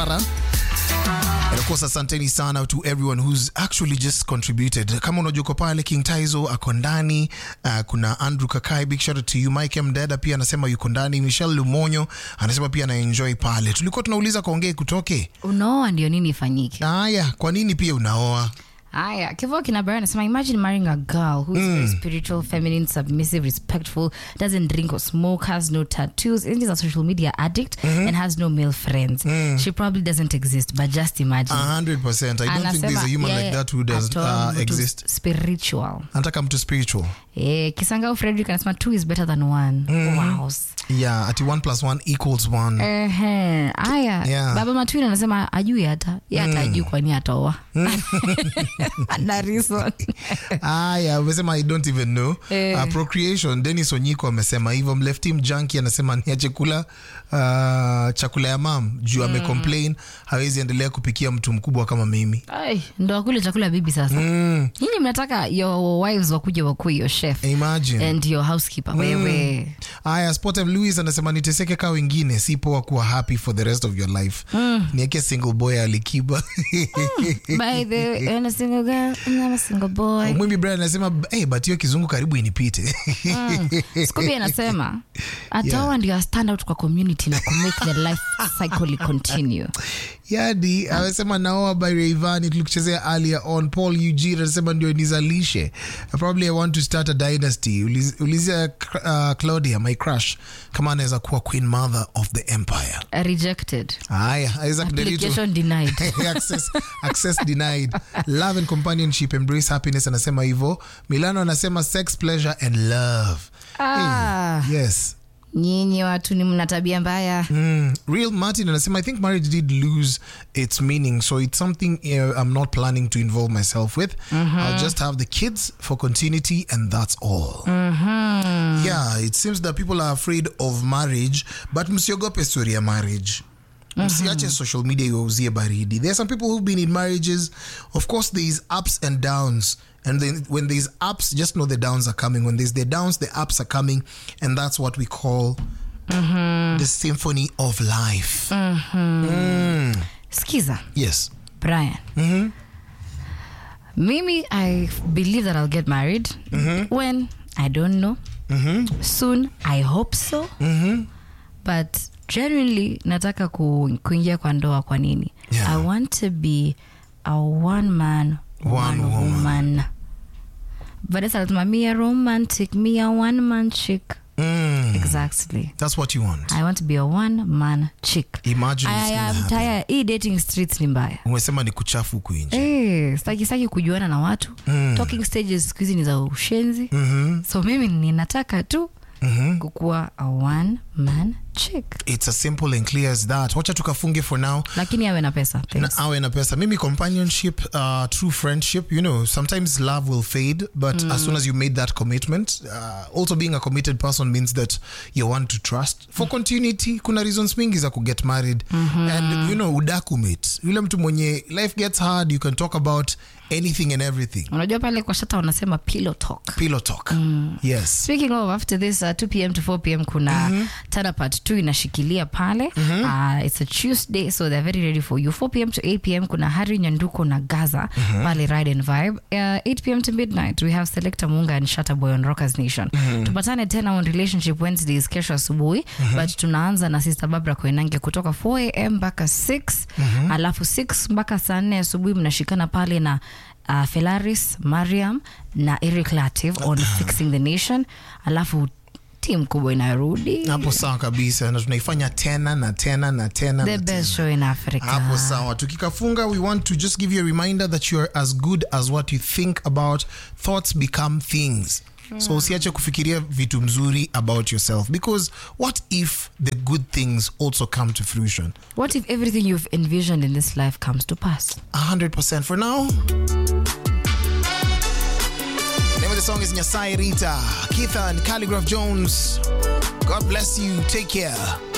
And of course, asanteni sana to everyone who's actually just contributed. Kama unajua uko pale, King Taizo ako ndani, uh, kuna Andrew Kakai, big shout out to you. Mike Mdada pia anasema yuko ndani. Michelle Lumonyo anasema pia ana enjoy pale. Tulikuwa tunauliza kaongee kutoke. unaoa ndio nini ifanyike Haya, kwa nini pia unaoa? haya kivo kinabara anasema imagine marrying a girl who is very spiritual feminine submissive respectful doesn't drink or smoke has no tattoos and is a social media addict and has no male friends she probably doesn't exist but just imagine 100%. I don't think there's a human like yeye that who does atoa uh, mtu exist. spiritual Anataka mtu spiritual. eh, kisangao frederick anasema two is better than one wow Yeah, ati 1 plus 1 equals 1. Ehe, haya Yeah. baba matwin anasema ajui hata ye hata ajui kwani ataoa na reason Aya, umesema I don't even know. Eh. Uh, procreation, Dennis Onyiko amesema hivyo. Mleftim Junkie anasema niache kula uh, chakula ya mam juu amecomplain hawezi endelea kupikia mtu mkubwa kama mimi. Ai, ndo wakule chakula ya bibi sasa Mm, nyinyi mnataka your wives wakuja wakuwe your chef imagine. and your housekeeper wewe Aya, Sportive Louis anasema niteseke kaa wengine, si poa kuwa happy for the rest of your life. Nieke single boy alikiba. by the way I'm a single girl and I'm a single boy Mwimbi Brian anasema hey, but hiyo kizungu karibu inipite. Scooby anasema ataoa ndio a stand out kwa community na ku make the life cycle continue Yadi amesema naoa by Rayvanny tulikuchezea earlier on. Paul Eugene anasema ndio nizalishe. Probably I want to start a dynasty. Uliz- Ulizia uh, Claudia my crush kama anaweza kuwa queen mother of the empire. rejected Haya, Isaac Derito. application denied access, access denied love and companionship embrace happiness anasema hivyo milano anasema sex pleasure and love ah, yes nyinyi watu ni mna tabia mbaya Mm. Real Martin anasema I think marriage did lose its meaning so it's something uh, I'm not planning to involve myself with I'll just have the kids for continuity and that's all yeah it seems that people are afraid of marriage but msiogope story ya marriage msiache social media iwauzie baridi there are some people who've been in marriages of course there is ups and downs and then when there's ups just know the downs are coming when there's the downs the ups are coming and that's what we call the symphony of life skiza yes brian mimi i believe that i'll get married when i don't know soon i hope so but genuinely nataka ku, kuingia kwa ndoa kwa nini Yeah. i want to be a one man One one, woman. woman vanessa anasema me a romantic me a one man chick Mm. exactly that's what you want i want to be a one man chick imagine it's I gonna am happen. tired. hii dating streets ni mbaya umesema ni kuchafu huku nje Eh, staki staki kujuana na watu talking stages siku hizi ni za ushenzi so mimi ninataka tu kukuwa a one man chick it's as simple and clear as that wacha tukafunge for now lakini awe na pesa Thanks. na awe na pesa mimi companionship uh, true friendship you know sometimes love will fade but as soon as you made that commitment uh, also being a committed person means that you want to trust for continuity kuna reasons mingi za kuget married and you know udakumate yule mtu mwenye life gets hard you can talk about anything and everything unajua pale kwa shata wanasema pillow talk pillow talk yes speaking of after this uh, 2 pm to 4 pm kuna mm Tana part 2 inashikilia pale uh, it's a tuesday so they're very ready for you 4 pm to 8 pm kuna hari nyanduko na gaza pale ride and vibe uh, 8 pm to midnight we have selector munga and shatter boy on rockers nation tupatane tena on relationship wednesdays kesho asubuhi but tunaanza na sister babra koenange kutoka 4 am mpaka 6 alafu 6 mpaka saa 4 asubuhi mnashikana pale na uh, felaris mariam na eric lativ on fixing the nation alafu tim kubwa inarudi hapo sawa kabisa na tunaifanya tena na tena na tena the na best show in africa hapo sawa tukikafunga we want to just give you a reminder that you are as good as what you think about thoughts become things so usiache kufikiria vitu mzuri about yourself because what if the good things also come to fruition what if everything you've envisioned in this life comes to pass 100% for now name of the song is nyasai rita keitha and calligraph jones god bless you take care